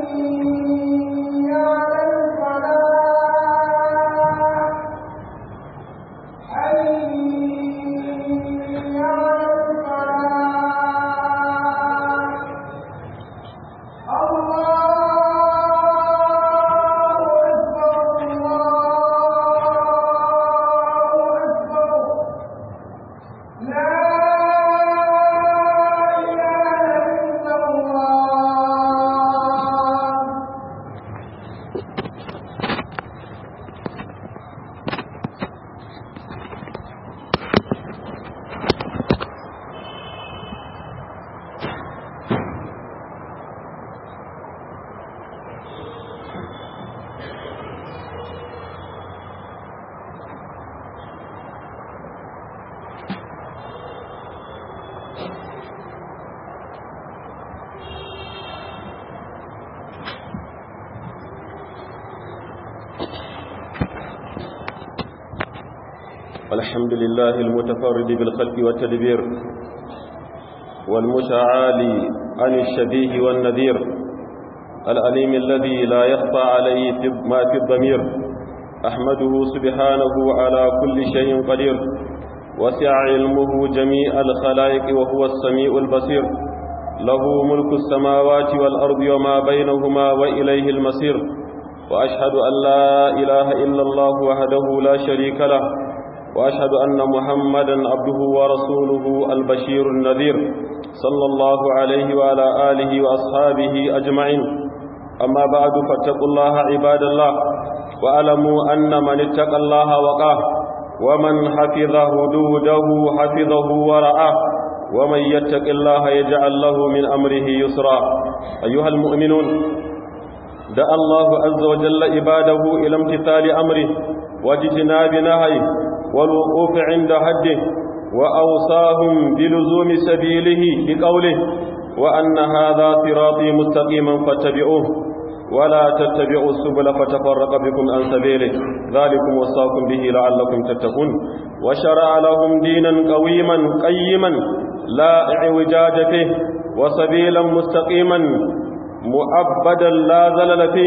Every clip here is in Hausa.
الحمد لله المتفرد بالخلق والتدبير والمتعالي عن الشبيه والنذير الأليم الذي لا يخفى عليه ما في الضمير أحمده سبحانه على كل شيء قدير وسع علمه جميع الخلائق وهو السميع البصير له ملك السماوات والأرض وما بينهما وإليه المصير وأشهد أن لا إله إلا الله وحده لا شريك له وأشهد أن محمدا عبده ورسوله البشير النذير صلى الله عليه وعلى آله وأصحابه أجمعين أما بعد فاتقوا الله عباد الله وألموا أن من اتقى الله وقاه ومن حفظ حدوده حفظه ورعاه ومن يتق الله يجعل له من أمره يسرا أيها المؤمنون دعا الله عز وجل عباده إلى امتثال أمره واجتناب نهيه والوقوف عند حده وأوصاهم بلزوم سبيله بقوله وأن هذا صراطي مستقيما فاتبعوه ولا تتبعوا السبل فتفرق بكم عن سبيله ذلكم وصاكم به لعلكم تتقون وشرع لهم دينا قويما قيما لا اعوجاج فيه وسبيلا مستقيما مؤبدا لا زلل فيه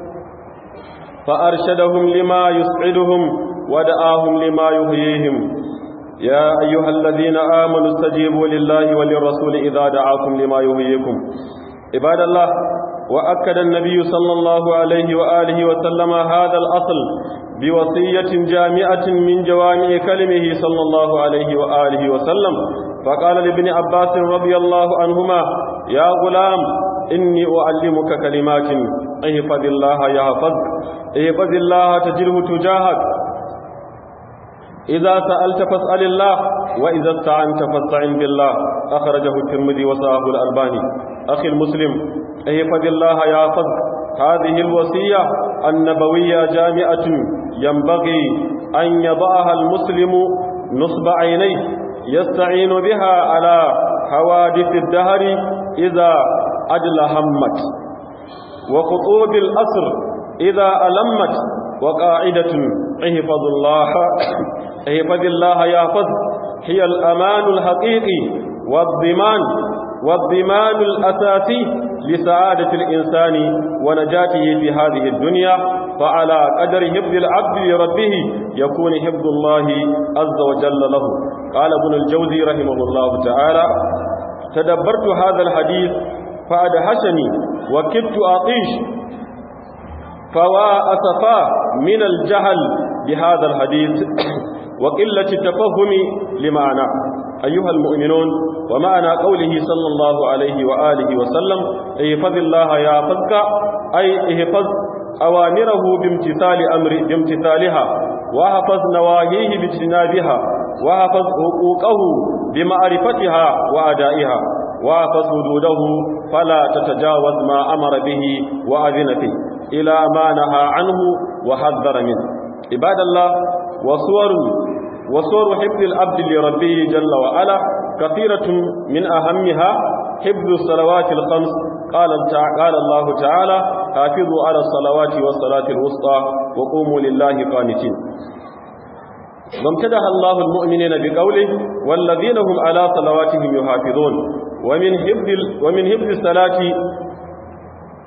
فأرشدهم لما يسعدهم ودعاهم لما يهييهم يا أيها الذين آمنوا استجيبوا لله وللرسول إذا دعاكم لما يهييكم عباد الله وأكد النبي صلى الله عليه وآله وسلم هذا الأصل بوصية جامعة من جوامع كلمه صلى الله عليه وآله وسلم فقال لابن عباس رضي الله عنهما يا غلام إني أعلمك كلمات احفظ الله يحفظك احفظ الله تجره تجاهك إذا سألت فاسأل الله وإذا استعنت فاستعن بالله أخرجه الترمذي وصاه الألباني أخي المسلم احفظ الله يحفظك هذه الوصية النبوية جامعة ينبغي أن يضعها المسلم نصب عينيه يستعين بها على حوادث الدهر إذا أجل همت وخطوب الأسر إذا ألمت وقاعدة احفظ الله احفظ الله يحفظ هي الأمان الحقيقي والضمان والضمان الأساسي لسعادة الإنسان ونجاته في هذه الدنيا فعلى قدر حفظ العبد لربه يكون حفظ الله عز وجل له قال ابن الجوزي رحمه الله تعالى تدبرت هذا الحديث فأدهشني وكدت أطيش فوا أسفا من الجهل بهذا الحديث وقلة التفهم لمعنى أيها المؤمنون ومعنى قوله صلى الله عليه وآله وسلم احفظ الله يحفظك أي احفظ أوامره بامتثال أمر بامتثالها وحفظ نواهيه باجتنابها وحفظ حقوقه بمعرفتها وأدائها وحفظ حدوده فلا تتجاوز ما أمر به وأذن فيه إلى ما نهى عنه وحذر منه عباد الله وصور وصور حفظ العبد لربه جل وعلا كثيرة من أهمها حفظ الصلوات الخمس قال قال الله تعالى حافظوا على الصلوات والصلاة الوسطى وقوموا لله قانتين وامتدح الله المؤمنين بقوله والذين هم على صلواتهم يحافظون ومن حفظ ومن حفظ الصلاة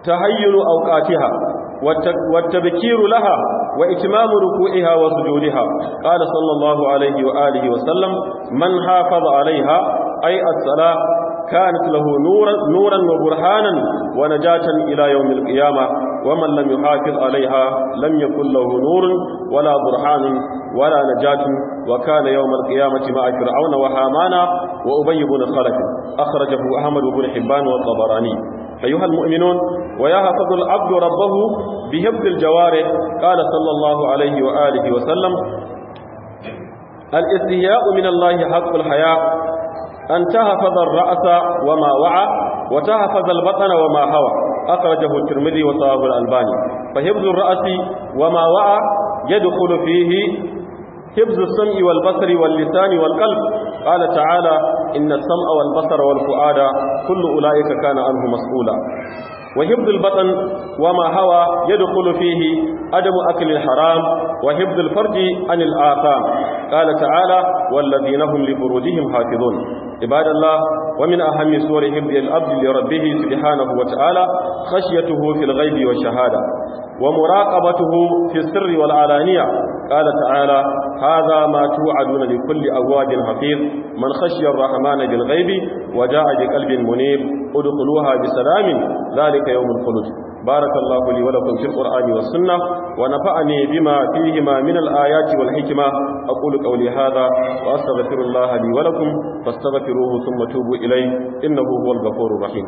تهين أوقاتها والتبكير لها وإتمام ركوعها وسجودها قال صلى الله عليه وآله وسلم من حافظ عليها أي الصلاة كانت له نورا, نورا وبرهانا ونجاة إلى يوم القيامة ومن لم يحافظ عليها لم يكن له نور ولا برهان ولا نجاة وكان يوم القيامة مع فرعون وهامان وأبي بن خلف أخرجه أحمد بن حبان والطبراني أيها المؤمنون ويحفظ العبد ربه بحفظ الجوارح قال صلى الله عليه وآله وسلم الاستهياء من الله حق الحياء أن تحفظ الرأس وما وعى وتحفظ البطن وما هوى أخرجه الترمذي وصحابه الألباني فحفظ الرأس وما وعى يدخل فيه حفظ السمع والبصر واللسان والقلب قال تعالى إن السمع والبصر والفؤاد كل أولئك كان عنه مسؤولا وحفظ البطن وما هوى يدخل فيه عدم أكل الحرام وحفظ الفرج عن الآثام قال تعالى والذين هم لفروجهم حافظون عباد الله ومن أهم سور حفظ الأبد لربه سبحانه وتعالى خشيته في الغيب والشهادة ومراقبته في السر والعلانية قال تعالى هذا ما توعدون لكل أواد حفيظ من خشي الرحمن بالغيب وجاء بقلب منيب ادخلوها بسلام ذلك يوم الخلود بارك الله لي ولكم في القرآن والسنة ونفعني بما فيهما من الآيات والحكمة أقول قولي هذا وأستغفر الله لي ولكم فاستغفروه ثم توبوا إليه إنه هو الغفور الرحيم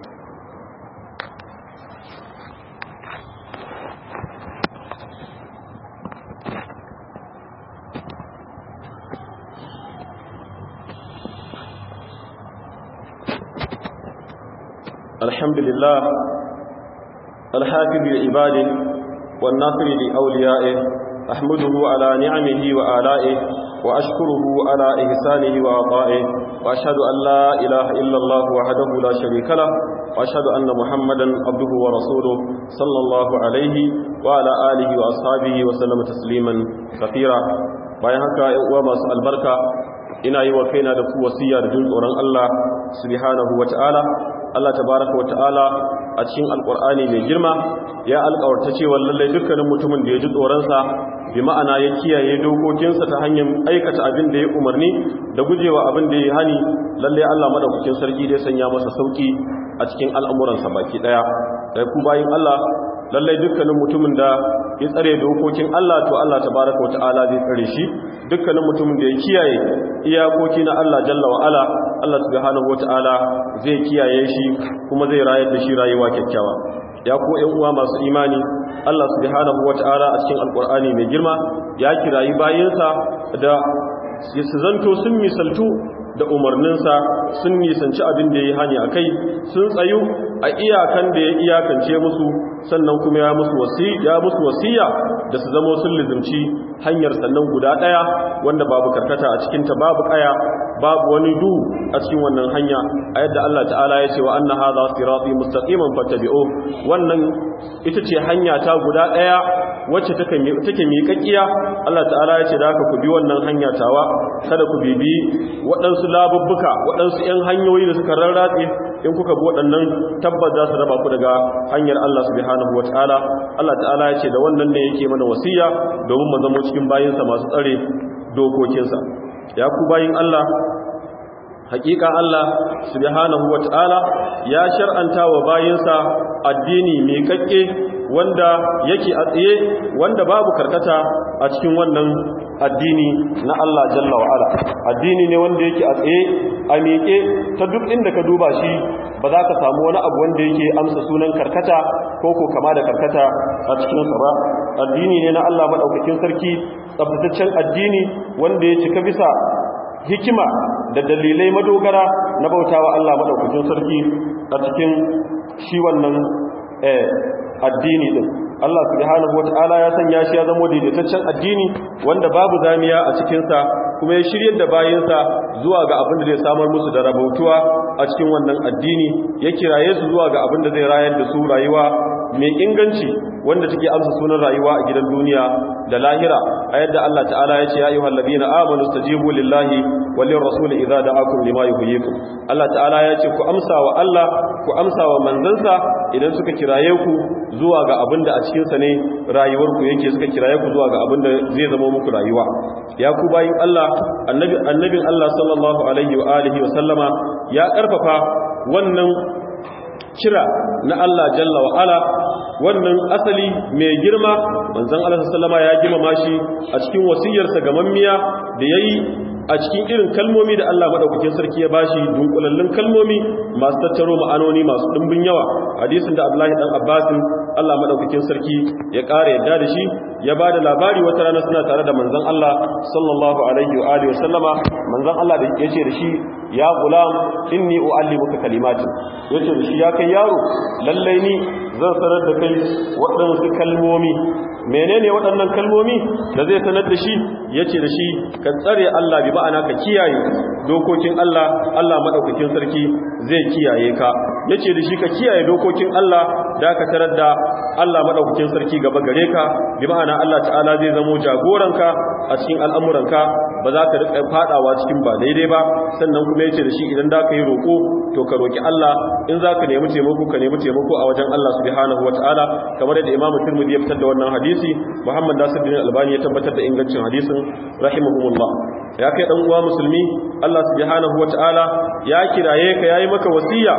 الحمد لله الحافظ لعباده والناصر لأوليائه أحمده على نعمه وآلائه وأشكره على إحسانه وعطائه وأشهد أن لا إله إلا الله وحده لا شريك له وأشهد أن محمدا عبده ورسوله صلى الله عليه وعلى آله وأصحابه وسلم تسليما كثيرا bayan haka uwa masu albarka ina yi wa kaina da ku wasiya da jin tsoron Allah subhanahu wata'ala Allah tabaraka wata'ala a cikin alkur'ani mai girma ya alƙawarta cewa lallai dukkanin mutumin da ya ji tsoronsa bi ma'ana ya kiyaye dokokinsa ta hanyar aikata abin da ya umarni da gujewa abin da ya hani lallai Allah madaukakin sarki dai sanya masa sauki a cikin al'amuransa baki daya da ku bayin Allah lallai dukkanin mutumin da ya tsare dokokin Allah to Allah tabaraka wata'ala zai tsare shi dukkanin mutumin da ya kiyaye iyakoki na Allah jalla wa ala Allah subhanahu wata'ala zai kiyaye shi kuma zai rayar da shi rayuwa kyakkyawa ya ko ƴan uwa masu imani Allah subhanahu wata'ala a cikin alqur'ani mai girma ya kirayi bayinsa da su zanto sun misaltu da umarninsa sun nisanci abin da ya yi hani a kai sun tsayu a iyakan da ya iyakance musu sannan kuma ya musu wasiya da su zamo sun lizimci hanyar sannan guda ɗaya wanda babu karkata a cikinta babu ƙaya babu wani du a cikin wannan hanya a yadda Allah ta'ala ya ce wa anna hadha sirati mustaqiman fattabi'u wannan ita ce hanya ta guda ɗaya wacce take miƙaƙiya Allah ta'ala ya ce da haka ku bi wannan hanya tawa kada ku bibi waɗansu labubbuka waɗansu 'yan hanyoyi da suka rarratse in kuka bi waɗannan tabbas za su raba ku daga hanyar Allah subhanahu wataala Allah ta'ala ya ce da wannan ne yake mana wasiya domin mu zama cikin bayinsa masu tsare dokokinsa ya ku bayin Allah hakika Allah subhanahu wataala ya shar'anta wa bayinsa addini mai kakke wanda yake a tsaye wanda babu karkata a cikin wannan addini na Allah jalla wa ala addini ne wanda yake a tsaye a miƙe ta duk inda ka duba shi ba za ka samu wani abu wanda yake amsa sunan karkata ko ko kama da karkata a cikin sa ba addini ne na Allah madaukakin sarki tsaftataccen addini wanda ya cika bisa hikima da dalilai madogara na bautawa Allah madaukakin sarki a cikin shi wannan addini din Allah subhanahu wataala ya sanya shi ya zama daidaitaccen addini wanda babu zamiya a cikin sa kuma ya shiryar da bayinsa zuwa ga abin da zai samar musu da rabautuwa a cikin wannan addini ya kiraye su zuwa ga abin da zai rayar da su rayuwa mai inganci wanda take amsa sunan rayuwa a gidan duniya da lahira a yadda Allah ta'ala ya ce ya ayyuhal ladina amanu stajibu lillahi wal rasul idza da'akum lima yuhyikum Allah ta'ala ya ce ku amsa wa Allah ku amsa wa manzansa idan suka kiraye ku zuwa ga abinda a cikin sa ne rayuwar ku yake suka kiraye ku zuwa ga abinda zai zama muku rayuwa ya ku bayin Allah annabi annabin Allah sallallahu alaihi wa alihi wa sallama ya karfafa wannan kira na Allah jalla wa ala wannan asali mai girma manzon Allah sallama ya girmama shi a cikin wasiyarsa ga mammiya da yayi a cikin irin kalmomi da Allah madaukakin sarki ya bashi dunkulallun kalmomi masu tattaro ma'anoni masu dimbin yawa hadisin da Abdullahi dan Abbas Allah madaukakin sarki ya ƙara yadda da shi ya bada labari wata rana suna tare da manzon Allah sallallahu alaihi wa alihi wasallama manzon Allah da yace da shi ya gulam inni uallimuka kalimatin yace da shi ya kai yaro lallai ni zan sanar da kai waɗansu kalmomi menene waɗannan kalmomi da zai sanar da shi yace da shi ka tsare Allah bi ma'ana ka kiyaye dokokin Allah Allah madaukakin sarki zai kiyaye ka yace da shi ka kiyaye dokokin Allah da ka tarar da Allah madaukakin sarki gaba gare ka bi ma'ana Allah ta'ala zai zamo jagoranka a cikin al'amuranka ba za ka rika fadawa cikin ba daidai ba sannan kuma yace da shi idan da ka yi roko to ka roki Allah in za ka nemi taimako ka nemi taimako a wajen Allah subhanahu wataala kamar yadda Imam Tirmidhi ya fitar da wannan hadisi Muhammad Nasiruddin Albani ya tabbatar da ingancin hadisin rahimahumullah ya kai dan uwa musulmi Allah subhanahu wataala ya kiraye ka yayi maka wasiya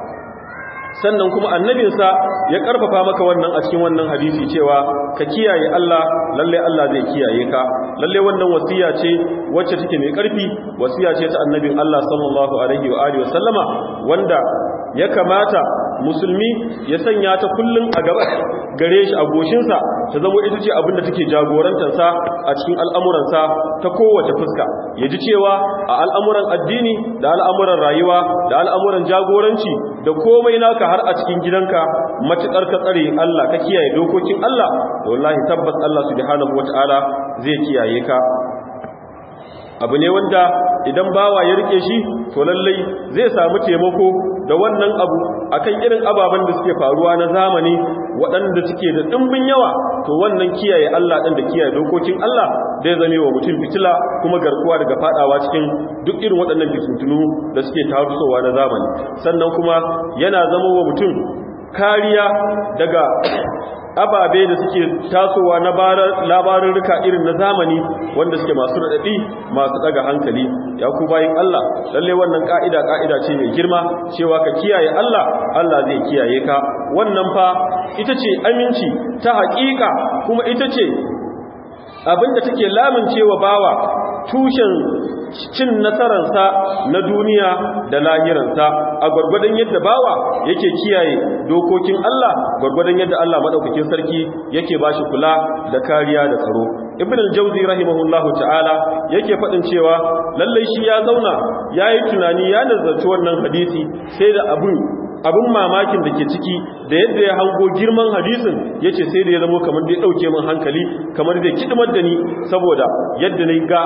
sannan kuma annabinsa ya karfafa maka wannan a cikin wannan hadisi cewa ka kiyaye Allah lalle Allah zai kiyaye ka lalle wannan wasiya ce wacce take mai karfi wasiya ce ta annabin Allah sallallahu alaihi wa alihi wa sallama wanda ya kamata musulmi ya sanya ta kullun a gaba gare shi a goshinsa ta zama ita ce abinda take jagorantarsa a cikin al'amuransa ta kowace fuska ya ji cewa a al'amuran addini da al'amuran rayuwa da al'amuran jagoranci da komai naka har a cikin gidanka matuƙar ka tsare Allah ka kiyaye dokokin Allah da wallahi tabbas Allah subhanahu wata'ala zai kiyaye ka abu ne wanda idan bawa ya rike shi to lallai zai samu taimako da wannan abu akan irin ababen da suke faruwa na zamani waɗanda suke da ɗimbin yawa to wannan kiyaye Allah ɗin da kiyaye dokokin Allah zai zame wa mutum fitila kuma garkuwa daga fadawa cikin duk irin waɗannan fitintunu da suke tarusowa na zamani sannan kuma yana zama wa mutum kariya daga ababe da suke tasowa na labarurruka irin na zamani wanda suke masu raɗaɗi masu ɗaga hankali ya ku bayin Allah lalle wannan ka'ida ka'ida ce mai girma cewa ka kiyaye Allah Allah zai kiyaye ka wannan fa ita ce aminci ta haƙiƙa kuma ita ce abinda take lamincewa bawa tushen cin nasararsa na duniya da lahiransa a gwargwadon yadda bawa yake kiyaye dokokin Allah gwargwadon yadda Allah madaukakin sarki yake bashi kula da kariya da tsaro ibn al-jawzi rahimahullahu ta'ala yake fadin cewa lallai shi ya zauna yayi tunani ya nazarci wannan hadisi sai da abun abin mamakin da ke ciki da yadda ya hango girman hadisin ya ce sai da ya zama kamar da ya ɗauke min hankali kamar da kidimar da ni saboda yadda na ga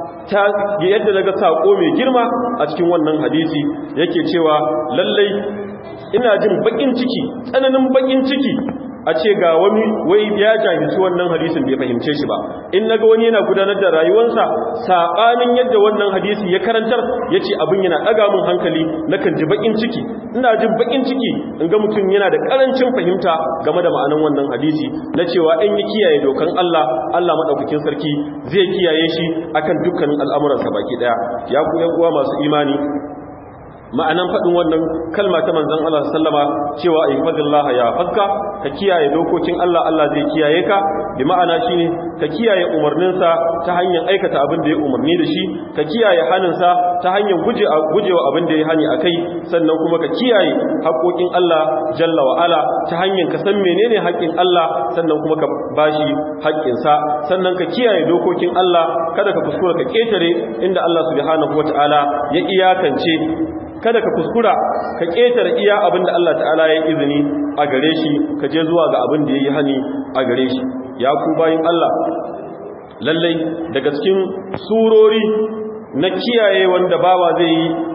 yadda na ga saƙo mai girma a cikin wannan hadisi yake cewa lallai ina jin baƙin ciki tsananin baƙin ciki a ce ga wani wai ya jahilci wannan hadisin bai fahimce shi ba in naga wani yana gudanar da rayuwarsa saɓanin yadda wannan hadisi ya karantar ya ce abin yana ɗaga mun hankali nakan ji baƙin ciki ina jin baƙin ciki in ga mutum yana da ƙarancin fahimta game da ma'anan wannan hadisi na cewa in yi kiyaye dokan Allah Allah maɗaukakin sarki zai kiyaye shi akan dukkanin al'amuransa baki ɗaya ya ku yan uwa masu imani ma'anan faɗin wannan kalma ta manzon Allah sallama cewa ihfadillaha ya fadka ka kiyaye dokokin Allah Allah zai kiyaye ka bi ma'ana shine ka kiyaye umarninsa ta hanyar aikata abin da ya umarni da shi ka kiyaye haninsa ta hanyar guje gujewa abin da ya hani akai sannan kuma ka kiyaye haƙoƙin Allah jalla wa ala ta hanyar ka san menene haƙƙin Allah sannan kuma ka bashi haƙƙinsa sannan ka kiyaye dokokin Allah kada ka kuskura ka ketare inda Allah subhanahu wataala ya iyakance kada ka kuskura ka ƙetare iya abin da Allah ta'ala ya izini a gare shi ka je zuwa ga abin da ya yi hani a gare shi ya ku bayin Allah lallai daga cikin surori na kiyaye wanda bawa zai yi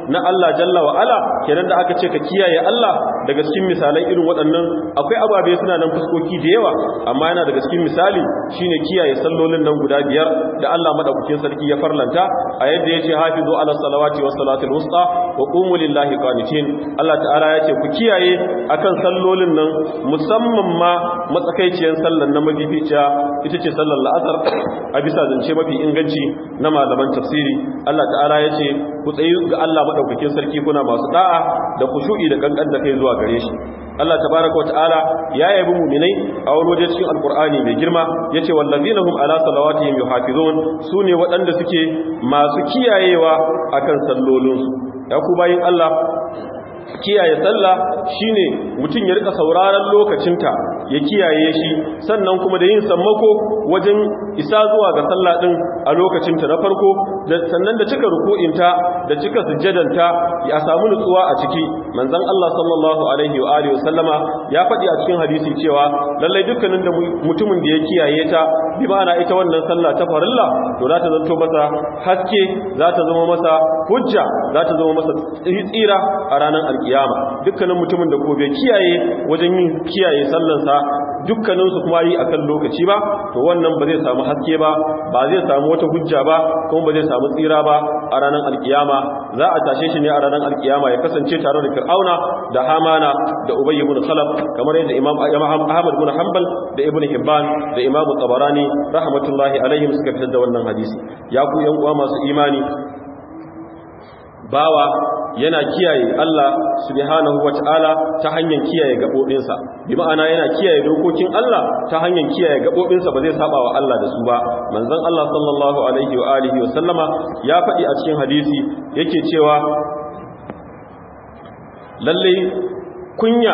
na Allah jalla wa ala kenan da aka ce ka kiyaye Allah daga cikin misalan irin waɗannan akwai ababe suna nan fuskoki da yawa amma yana daga cikin misali shine kiyaye sallolin nan guda biyar da Allah madaukakin sarki ya farlanta a yadda yace hafizu ala salawati was salatul wusta wa qumu lillahi qanitin Allah ta'ala yace ku kiyaye akan sallolin nan musamman ma matsakaiciyar sallar na mafificiya ita ce sallar la'asar a bisa zance mafi inganci na malaman tafsiri Allah ta'ala ya ce ku tsayi ga Allah maɗaukakin sarki kuna masu da'a da kushu'i da kankan da kai zuwa gare shi Allah tabaraka wa ta'ala ya yabi mu'minai a wani waje cikin alkur'ani mai girma yace wallazina hum ala salawatihim yuhafizun sune waɗanda suke masu kiyayewa akan sallolinsu ya ku bayin Allah kiyaye sallah shine mutum ya rika sauraron lokacinta ya kiyaye shi sannan kuma da yin sammako wajen isa zuwa ga sallah din a lokacinta na farko sannan da cika ruku'inta da cika sujjadanta ya samu nutsuwa a ciki manzon Allah sallallahu alaihi wa alihi wasallama ya faɗi a cikin hadisi cewa lallai dukkanin da mutumin da ya kiyaye ta bi ma'ana ita wannan sallah ta farilla to za ta zanto masa haske za ta zama masa hujja za ta zama masa tsira a ranar alkiyama dukkanin mutumin da ko bai kiyaye wajen yin kiyaye sallansa dukkaninsu kuma yi akan lokaci ba to wannan ba zai samu haske ba ba zai samu wata hujja ba kuma ba zai samu tsira ba a ranar alkiyama za a tashe shi ne a ranar alkiyama ya kasance tare da fir'auna da hamana da ubay ibn khalaf kamar yadda imam ahmad ibn hanbal da ibn hibban da imam tabarani rahmatullahi alaihim suka fitar da wannan hadisi ya ku yan uwa masu imani bawa yana kiyaye Allah subhanahu wata'ala ta hanyar kiyaye gabobinsa bi ma'ana yana kiyaye dokokin Allah ta hanyar kiyaye gabobinsa ba zai saba wa Allah da su ba manzon Allah sallallahu alaihi wa alihi wa sallama ya faɗi a cikin hadisi yake cewa lalle kunya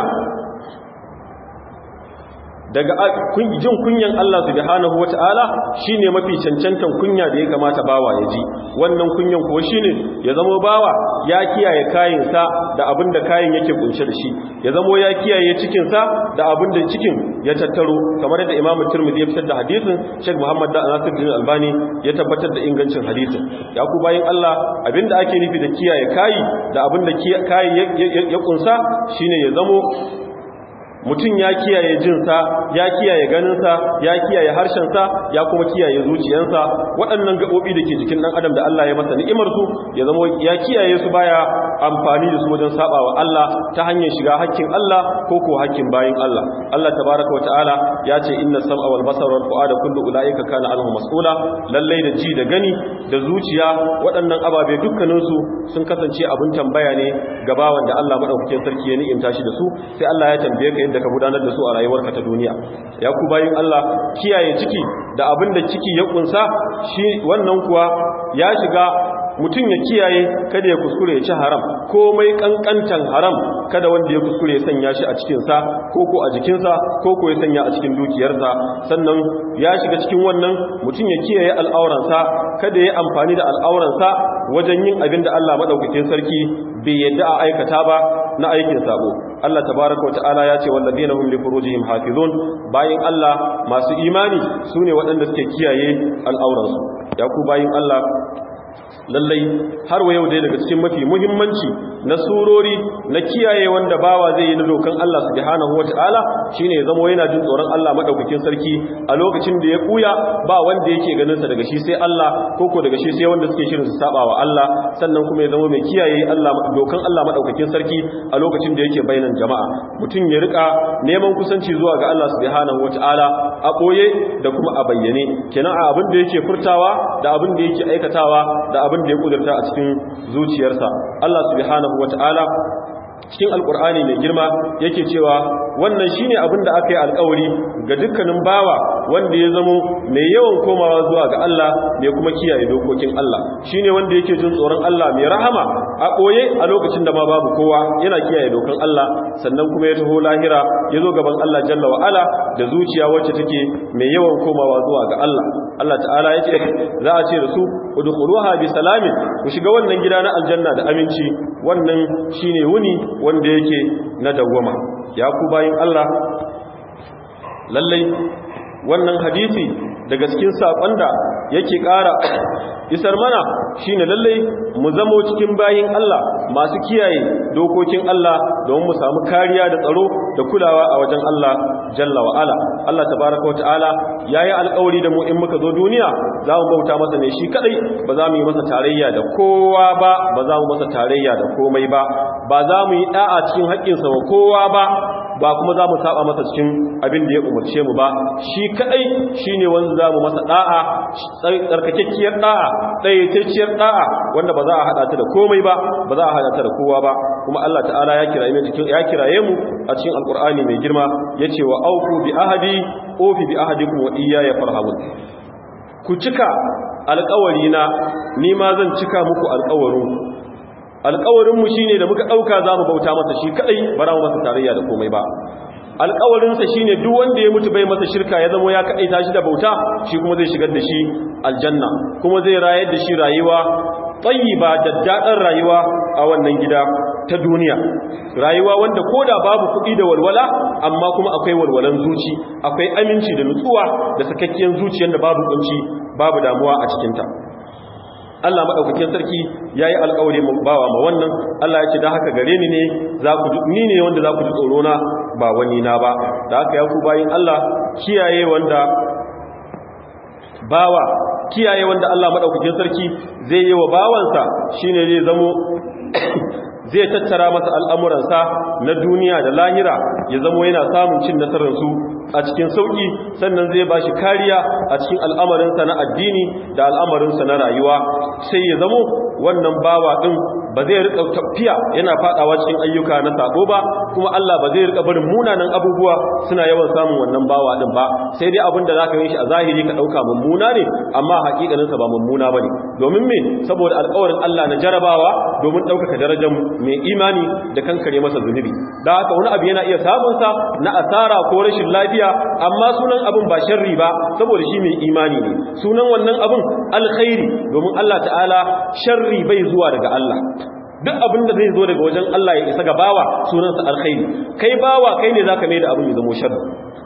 daga jin kunyan Allah subhanahu wata'ala shine mafi cancantan kunya da ya kamata bawa ya ji wannan kunyan kuwa shine ya zama bawa ya kiyaye kayansa da abin da kayan yake kunshe da shi ya zama ya kiyaye cikinsa da abin da cikin ya tattaro kamar da Imam Tirmidhi ya fitar da hadisin Sheikh Muhammad da Nasiruddin Albani ya tabbatar da ingancin hadisin ya ku bayin Allah abinda ake nufi da kiyaye kayi da abin da kayi ya kunsa shine ya zamo mutum ya kiyaye jinsa ya kiyaye ganinsa ya kiyaye harshensa ya kuma kiyaye zuciyarsa waɗannan gaɓoɓi da ke jikin ɗan adam da Allah ya masa ni'imarsu ya zama ya kiyaye su baya amfani da su wajen saba wa Allah ta hanyar shiga hakkin Allah ko ko hakkin bayin Allah Allah tabaraka wa ta'ala ya ce inna sam'a wal basara wal fu'ada kullu ulaika kana anhu mas'ula lallai da ji da gani da zuciya waɗannan ababe dukkanin su sun kasance abin tambaya ne ga bawan da Allah madaukakin sarki ya ni'imta shi da su sai Allah ya tambaye ka yadda ka gudanar da su a rayuwarka ta duniya ya ku bayin Allah kiyaye ciki da abin da ciki ya kunsa shi wannan kuwa ya shiga mutum ya kiyaye kada ya kuskure ya ci haram komai kankantan haram kada wanda ya kuskure ya sanya shi a cikinsa ko ko a jikinsa ko ko ya sanya a cikin dukiyarsa sannan ya shiga cikin wannan mutum ya kiyaye al'auransa kada ya amfani da al'auransa wajen yin abin da Allah madaukakin sarki bai yadda a aikata ba na aikin sabo Allah tabaraka wa ta'ala ya ce wallazina hum li furujihim hafizun bayin Allah masu imani sune waɗanda suke kiyaye al'auransu ya ku bayin Allah lallai har wa yau dai daga cikin mafi muhimmanci na surori na kiyaye wanda bawa zai yi na dokan Allah subhanahu wataala shine ya zama yana jin tsoron Allah madaukakin sarki a lokacin da ya kuya ba wanda yake ganin sa daga shi sai Allah koko daga shi sai wanda suke shirin su saba wa Allah sannan kuma ya zama mai kiyaye Allah dokan Allah madaukakin sarki a lokacin da yake bainan jama'a mutum ya rika neman kusanci zuwa ga Allah subhanahu wataala a boye da kuma a bayyane kenan a abin da yake furtawa da abin da yake aikatawa da abin da ya kudurta a cikin zuciyarsa Allah subhanahu wata'ala cikin alkur'ani mai girma yake cewa wannan shine abin da aka yi alkawari ga dukkanin bawa wanda ya zamo mai yawan komawa zuwa ga Allah mai kuma kiyaye dokokin Allah shine wanda yake jin tsoron Allah mai rahama a koye a lokacin da ma babu kowa yana kiyaye dokan Allah sannan kuma ya taho lahira ya zo gaban Allah jalla wa ala da zuciya wacce take mai yawan komawa zuwa ga Allah Allah ta'ala ya ce za a ce da su udkhuluha bi salamin ku shiga wannan gida na aljanna da aminci wannan shine wuni wanda yake na dawwama ya ku bayin Allah lallai wannan hadisi daga cikin sakon da yake ƙara isar mana shine lalle mu zamo cikin bayin Allah masu kiyaye dokokin Allah don mu samu kariya da tsaro da kulawa a wajen Allah jalla wa ala Allah tabaaraka wa ta'ala yayi alƙawari da mu in muka zo duniya za mu bauta masa ne shi kadai ba za mu yi masa tarayya da kowa ba ba za mu masa tarayya da komai ba ba za mu yi da'a cikin haƙƙinsa wa kowa ba ba kuma za mu saba masa cikin abin da ya umarce mu ba shi kadai shine wanda za mu masa da'a tsarkakekkiyar da'a dayyacecciyar da'a wanda ba za a hada ta da komai ba ba za a hada ta da kowa ba kuma Allah ta'ala ya kiraye mu cikin ya kiraye mu a cikin alqur'ani mai girma yace wa aufu bi ahadi ofi bi ahadikum wa iyaya farhabun ku cika alƙawari na ni ma zan cika muku alƙawarin alƙawarinmu shi ne da muka ɗauka za mu bauta masa shi kaɗai ba za mu masa tarayya da komai ba alƙawarinsa shi ne duk wanda ya mutu bai masa shirka ya zama ya kaɗai tashi da bauta shi kuma zai shigar da shi aljanna kuma zai rayar da shi rayuwa ba da daɗin rayuwa a wannan gida ta duniya rayuwa wanda ko da babu kuɗi da walwala amma kuma akwai walwalan zuci akwai aminci da nutsuwa da sakakkiyar zuciyar da babu kunci babu damuwa a cikinta Allah maɗaukakin sarki ya yi alƙawari bawa ma wannan Allah ya ce da haka gare ni ne za ku ni ne wanda za ku ji tsoro na ba wani na ba da haka ya ku bayin Allah kiyaye wanda bawa kiyaye wanda Allah maɗaukakin sarki zai yi wa bawansa shine zai zamo zai tattara masa al'amuransa na duniya da lahira ya zamo yana samun cin nasararsu a cikin sauƙi sannan zai ba shi kariya a cikin al'amarinsa na addini da al'amarinsa na rayuwa sai ya zamo wannan bawa ɗin ba zai rika tafiya yana faɗawa cikin ayyuka na sabo ba kuma Allah ba zai rika barin munanan abubuwa suna yawan samun wannan bawa ɗin ba sai dai abin da za ka yi shi a zahiri ka ɗauka mummuna ne amma haƙiƙaninsa ba mummuna ba ne domin me saboda alƙawarin Allah na jarabawa domin ɗaukaka darajar mai imani da kankare masa zunubi da haka wani abu yana iya samunsa na asara ko rashin lafiya amma sunan abin ba sharri ba saboda shi mai imani ne sunan wannan abin alkhairi domin Allah ta'ala sharri bai zuwa daga Allah duk abin da zai zo daga wajen Allah ya isa ga bawa sunansa alkhairi kai bawa kai ne zaka mai da abin ya zama sharri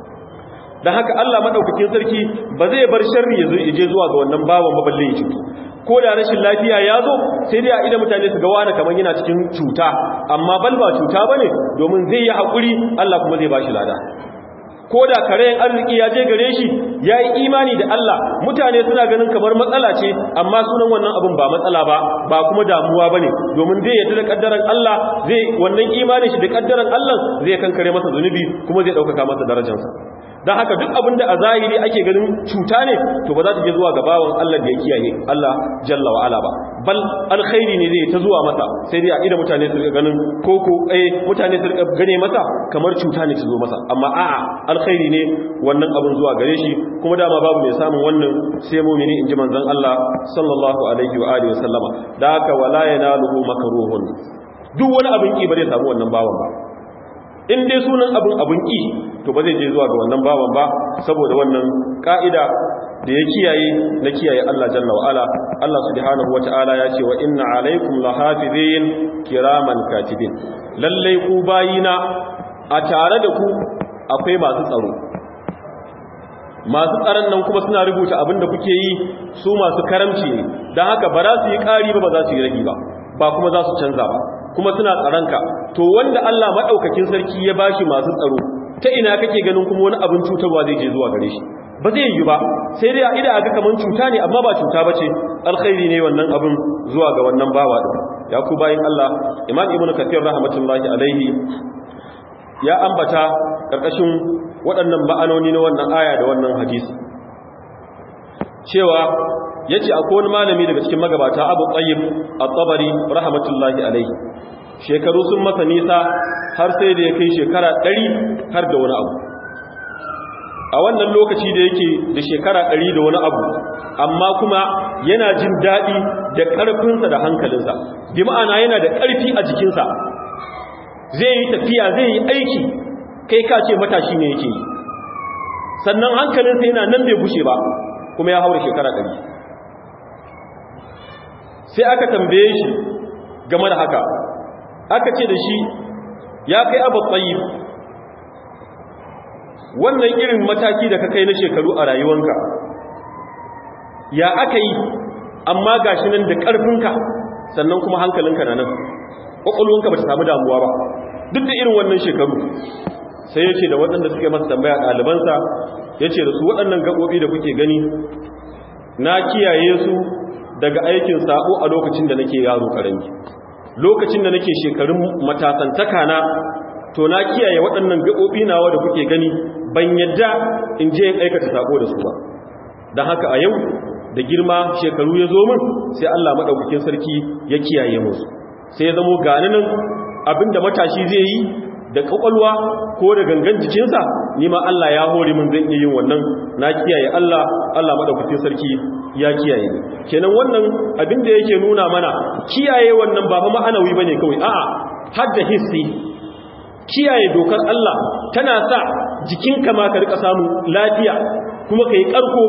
dan haka Allah madaukakin sarki ba zai bar sharri ya zo ya je zuwa ga wannan bawan ba balle ya cutu ko da rashin lafiya ya zo sai dai a idan mutane su ga wani kamar yana cikin cuta amma bal ba cuta bane domin zai yi hakuri Allah kuma zai bashi lada ko da karayen arziki ya je gare shi ya yi imani da Allah mutane suna ganin kamar matsala ce amma sunan wannan abin ba matsala ba ba kuma damuwa ba ne domin zai yadda da kaddaran Allah zai wannan imanin shi da kaddaran Allah zai kankare masa zunubi kuma zai ɗaukaka masa darajarsa don haka duk abin da a zahiri ake ganin cuta ne to ba za ta je zuwa ga bawan Allah da ya kiyaye Allah jalla wa ala ba bal alkhairi ne zai ta zuwa masa sai dai a idan mutane su ganin koko eh mutane su gane masa kamar cuta ne ta zo masa amma a'a alkhairi ne wannan abin zuwa gare shi kuma dama babu mai samun wannan sai mu'mini inji manzon Allah sallallahu alaihi wa alihi wasallama da haka wala yanaluhu makruhun duk wani abin ki ba zai samu wannan bawan ba in dai sunan abin abin ki to ba zai je zuwa ga wannan bawan ba saboda wannan ka'ida da ya kiyaye na kiyaye Allah jalla wa ala Allah subhanahu wata'ala ya ce wa inna alaikum lahafizin kiraman katibin lallai ku bayina a tare da ku akwai masu tsaro masu tsaron nan kuma suna rubuta abin da kuke yi su masu karamci ne don haka ba za su yi ƙari ba ba za su yi ragi ba ba kuma za su canza ba kuma suna tsaronka to wanda Allah maɗaukakin sarki ya bashi masu tsaro ta ina kake ganin kuma wani abin cutarwa zai je zuwa gare shi ba zai yi ba sai dai a ida aga kaman cuta ne amma ba cuta bace alkhairi ne wannan abin zuwa ga wannan bawa din ya ku bayin Allah Imam Ibn Kathir rahmatullahi alaihi ya ambata karkashin waɗannan ma'anoni na wannan aya da wannan hadisi cewa yace akwai wani malami daga cikin magabata Abu Tayyib At-Tabari rahmatullahi alaihi shekaru sun masa nisa har sai da ya kai shekara 100 har da wani abu a wannan lokaci da yake da shekara 100 da wani abu amma kuma yana jin daɗi da ƙarfinsa da hankalinsa bi ma'ana yana da ƙarfi a jikinsa zai yi tafiya zai yi aiki kai ka ce matashi ne yake yi sannan hankalinsa yana nan bai bushe ba kuma ya haura shekara 100 sai aka tambaye shi game da haka aka ce da shi ya kai abu tsayi wannan irin mataki da ka kai na shekaru a rayuwanka ya aka yi amma gashi nan da ƙarfinka sannan kuma hankalinka na nan ƙwaƙwalwanka ba ta samu damuwa ba duk da irin wannan shekaru sai ya ce da waɗanda suke masa tambaya ɗalibansa ya ce da su waɗannan gaɓoɓi da kuke gani na kiyaye su daga aikin sabo a lokacin da nake yaro ƙarami lokacin da nake shekarun matasantaka na to na kiyaye waɗannan gaɓoɓi nawa da kuke gani ban yadda in je in aikata sabo da su ba don haka a yau da girma shekaru ya zo min sai Allah maɗaukakin sarki ya kiyaye musu sai ya zamo gani nan abinda matashi zai yi da ƙwaƙwalwa ko da gangan jikinsa ni ma Allah ya hore min zan iya yin wannan na kiyaye Allah Allah maɗaukakin sarki ya kiyaye kenan wannan abinda yake nuna mana kiyaye wannan ba fa ma'anawi bane kawai a'a har da hissi kiyaye dokar Allah tana sa jikinka ma ka rika samu lafiya kuma kai karko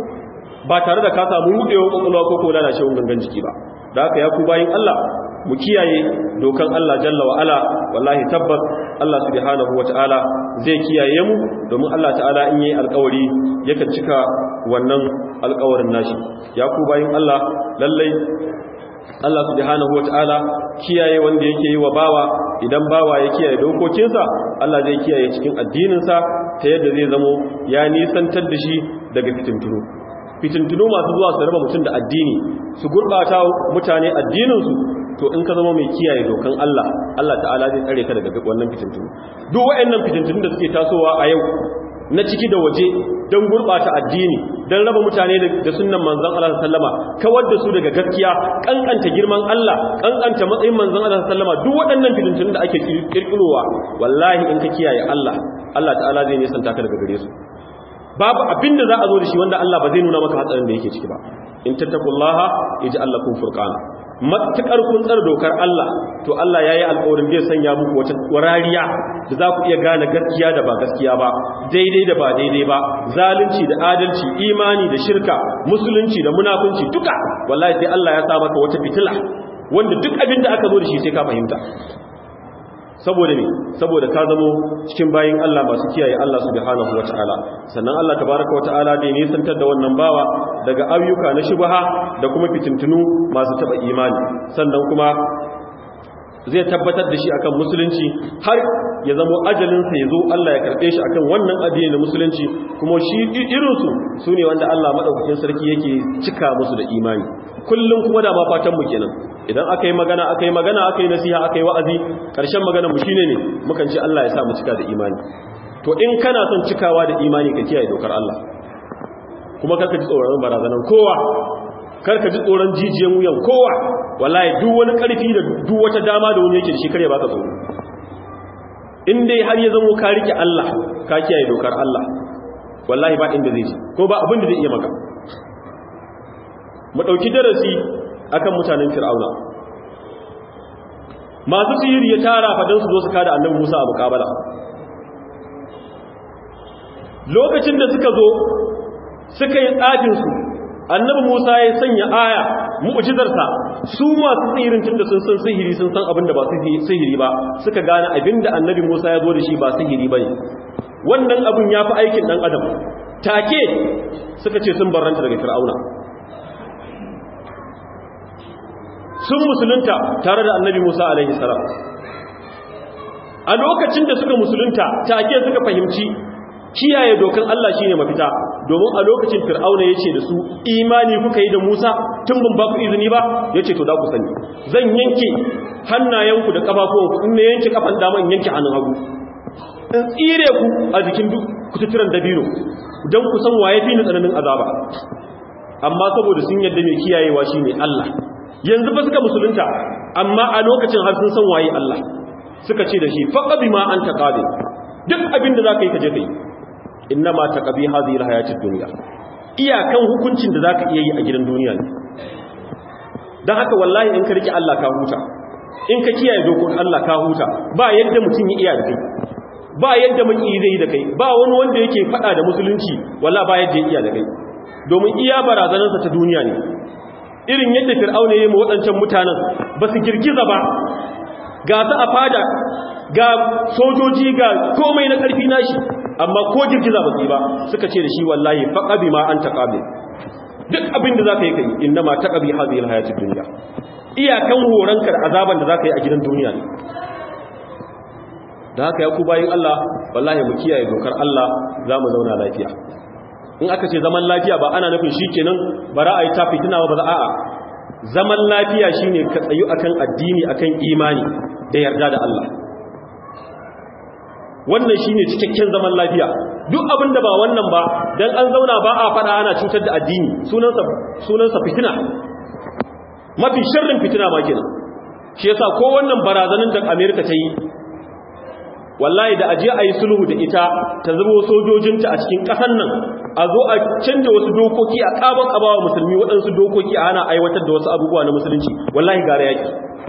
ba tare da ka samu rudewa kokolwa ko ko lalacewar gangan jiki ba da haka ya ku bayin Allah mu kiyaye dokan Allah jalla wa ala wallahi tabbas Allah subhanahu wataala zai kiyaye mu domin Allah ta'ala in yi alƙawari yakan cika wannan alƙawarin nashi ya ku bayin Allah lallai Allah subhanahu wataala kiyaye wanda yake yi wa bawa idan bawa ya kiyaye dokokinsa Allah zai kiyaye cikin addininsa ta yadda zai zamo ya nisantar da shi daga fitintunu fitintunu masu zuwa su raba mutum da addini su gurɓata mutane addininsu to in ka zama mai kiyaye dokan Allah Allah ta'ala zai tsare ka daga wannan fitintunu duk waɗannan fitintunu da suke tasowa a yau na ciki da waje don gurɓata addini don raba mutane da sunan manzan Allah sallama kawar da su daga gaskiya kankanta girman Allah kankanta matsayin manzan Allah sallama duk waɗannan fitintunu da ake kirkirowa wallahi in ka kiyaye Allah Allah ta'ala zai nisanta ka daga gare su babu abin da za a zo da shi wanda Allah ba zai nuna maka hatsarin da yake ciki ba in tattakullaha ij'al lakum furqana matukar kun tsar dokar Allah to Allah yayi alƙawarin zai sanya muku wata warariya da za ku iya gane gaskiya da ba gaskiya ba daidai da ba daidai ba zalunci da adalci imani da shirka musulunci da munafunci duka wallahi sai Allah ya sa maka wata fitila wanda duk abin da aka zo da shi sai ka fahimta saboda ne saboda ka zamo cikin bayin Allah masu kiyaye Allah subhanahu wataala sannan Allah tabaraka wataala da ne santar da wannan bawa daga ayyuka na shubha da kuma fitintunu masu taba imani sannan kuma zai tabbatar da shi akan musulunci har ya zamo ajalinsa ya zo Allah ya karɓe shi akan wannan addini na musulunci kuma shi irinsu su ne wanda Allah maɗaukakin sarki yake cika musu da imani kullum kuma da ma fatan mu kenan idan aka yi magana aka yi magana aka yi nasiha aka yi wa'azi ƙarshen magana mu shine ne mukan ce Allah ya sa mu cika da imani to in kana son cikawa da imani ka kiyaye dokar Allah kuma karka ji tsoron barazanan kowa karka ji tsoron jijiyan wuyan kowa wallahi duk wani karfi da duk wata dama da wani yake da shi kare baka tsoro in dai har ya zamo ka rike Allah ka kiyaye dokar Allah wallahi ba inda zai ji ko ba abin da zai iya maka mu dauki darasi akan mutanen fir'auna masu sihiri ya tara fadan su zo su kada annabi Musa a mukabala lokacin da suka zo suka yi tsafin su annabi Musa ya sanya aya mu'jizarsa su masu tsirin tunda sun san sihiri sun san abin da ba sihiri ba suka gane abin da annabi Musa ya zo da shi ba sihiri bane wannan abin ya fi aikin dan adam take suka ce sun barranta daga fir'auna sun musulunta tare da annabi Musa alaihi salam a lokacin da suka musulunta take suka fahimci kiyaye dokan Allah shine mafita domin a lokacin fir'auna yace da su imani kuka yi da Musa tun ban ba ku izini ba yace to da ku sani zan yanke hannayenku da kafafuwanku in ne yanke kafan dama in yanke hannun hagu in tsire ku a jikin duk kututturan dabino don ku san waye fi ni tsananin azaba amma saboda sun yadda mai kiyayewa shine Allah yanzu ba suka musulunta amma a lokacin har sun san waye Allah suka ce da shi faqabi ma anta qadir duk abin da zaka yi ka je kai innama taqabi hadhihi alhayatid dunya iyakan hukuncin da zaka iya yi a gidan duniya ne dan haka wallahi in ka rike Allah ka huta in ka kiyaye dokokin Allah ka huta ba yadda mutum ya iya da kai ba yadda maki zai yi da kai ba wani wanda yake fada da musulunci wallahi ba yadda ya iya da kai domin iya barazanarsa ta duniya ne irin yadda fir'auna ya yi waɗancan mutanen ba su girgiza ba ga su a fada ga sojoji ga komai na ƙarfi nashi amma ko girgiza ba su yi ba suka ce da shi wallahi faƙabi ma an taƙabe duk abin da zaka yi kai inna ma taqabi hadhihi alhayatid dunya iyakan horanka da azaban da zaka yi a gidan duniya ne da haka ya ku bayin Allah wallahi mu kiyaye dokar Allah za mu zauna lafiya in aka ce zaman lafiya ba ana nufin shikenan bara a yi ta fitina ba za a'a zaman lafiya shine ka tsayu akan addini akan imani da yarda da Allah wannan shine cikakken zaman lafiya duk abin da ba wannan ba dan an zauna ba a fada ana cutar da addini sunansa sunansa fitina mafi sharrin fitina ma kenan shi yasa ko wannan barazanin da America ta yi wallahi da aje a yi sulhu da ita ta zubo sojojinta a cikin ƙasar nan a zo a canja wasu dokoki a ƙaban abawa musulmi waɗansu dokoki a hana aiwatar da wasu abubuwa na musulunci wallahi gara yaki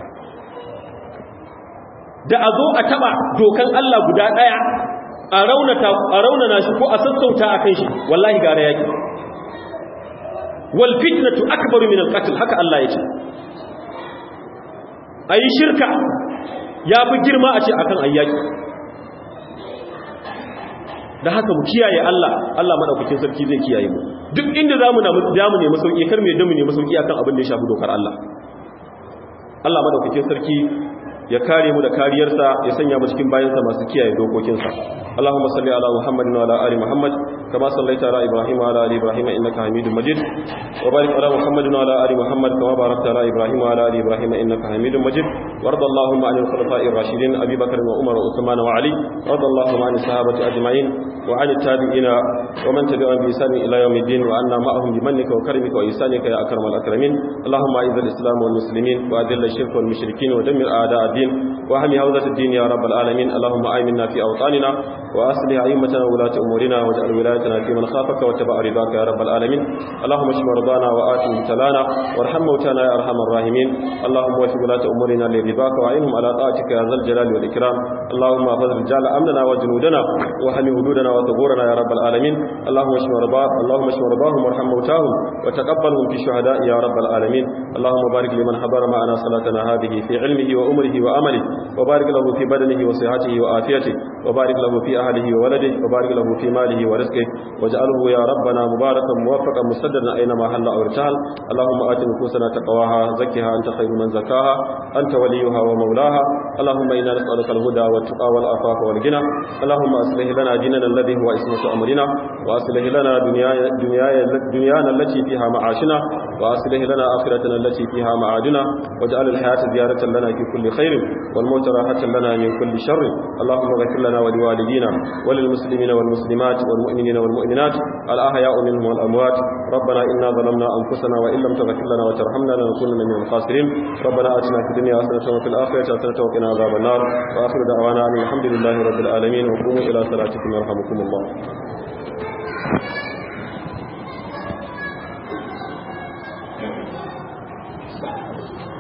da a zo a taɓa dokan Allah guda ɗaya a raunana shi ko a sassauta a kan shi wallahi gara yaki wal fitnatu akbaru min al-qatl haka Allah ya ce ayi shirka ya fi girma a ce akan ayyaki da haka mu kiyaye Allah Allah madaukakin sarki zai kiyaye mu duk inda zamu na zamu nemi sauki kar me da mu nemi sauki akan abin da ya shafi dokar Allah Allah madaukakin sarki ya kare mu da kariyarsa ya sanya mu cikin bayansa masu kiyaye dokokinsa Allahumma salli ala Muhammadin wa ala ali Muhammad kama sallaita ala Ibrahim wa ala ali Ibrahim innaka Hamidum Majid wa barik ala Muhammadin wa ala ali Muhammad kama barakta ala Ibrahim wa ala ali Ibrahim innaka Hamidum Majid warda Allahumma 'anil khulafa'ir rashidin Abi Bakr wa Umar wa Uthman wa Ali warda Allahumma 'anil sahabati ajma'in wa 'anil tabi'ina wa man tabi'ahum bi ihsan ila yawmiddin wa anna ma'ahum bi mannika wa karimika wa ihsanika ya akramal akramin Allahumma a'izz al-islam wal muslimin wa adhill ash-shirka wal mushrikeen wa dammir a'da' ad-din وهم هوزة الدين يا رب العالمين اللهم آمنا في أوطاننا وأصلح أئمتنا وولاة أمورنا واجعل ولايتنا في من خافك واتبع رضاك يا رب العالمين اللهم اشف مرضانا وآت مبتلانا وارحم موتانا يا أرحم الراحمين اللهم وفق ولاة أمورنا لرضاك وأعينهم على طاعتك يا ذا الجلال والإكرام اللهم احفظ رجال أمننا وجنودنا وحمي حدودنا وثغورنا يا رب العالمين اللهم اشف مرضاهم اللهم اشف مرضاهم وارحم موتاهم وتقبلهم في شهداء يا رب العالمين اللهم بارك لمن حضر معنا صلاتنا هذه في علمه وأمره وأمله وبارك له في بدنه وصحته وآفيته وبارك له في أهله وولده وبارك له في ماله ورزقه واجعله يا ربنا مباركا موفقا مسددا أينما حل أو ارتحل اللهم آت نفوسنا تقواها زكها أنت خير من زكاها أنت وليها ومولاها اللهم إنا نسألك الهدى والتقى والعفاف والغنى اللهم أصلح لنا ديننا الذي هو اسمة أمرنا وأصلح لنا دنيانا, دنيانا التي فيها معاشنا وأصلح لنا آخرتنا التي فيها معادنا واجعل الحياة زيارة لنا في كل خير والموت راحة لنا من كل شر اللهم اغفر لنا ولوالدينا وللمسلمين والمسلمات والمؤمنين والمؤمنات الأحياء منهم والأموات ربنا إنا ظلمنا أنفسنا وإن لم تغفر لنا وترحمنا لنكونن من الخاسرين ربنا آتنا في الدنيا حسنة وفي الآخرة حسنة وقنا عذاب النار وآخر دعوانا أن الحمد لله رب العالمين وقوموا إلى صلاتكم يرحمكم الله Thank you.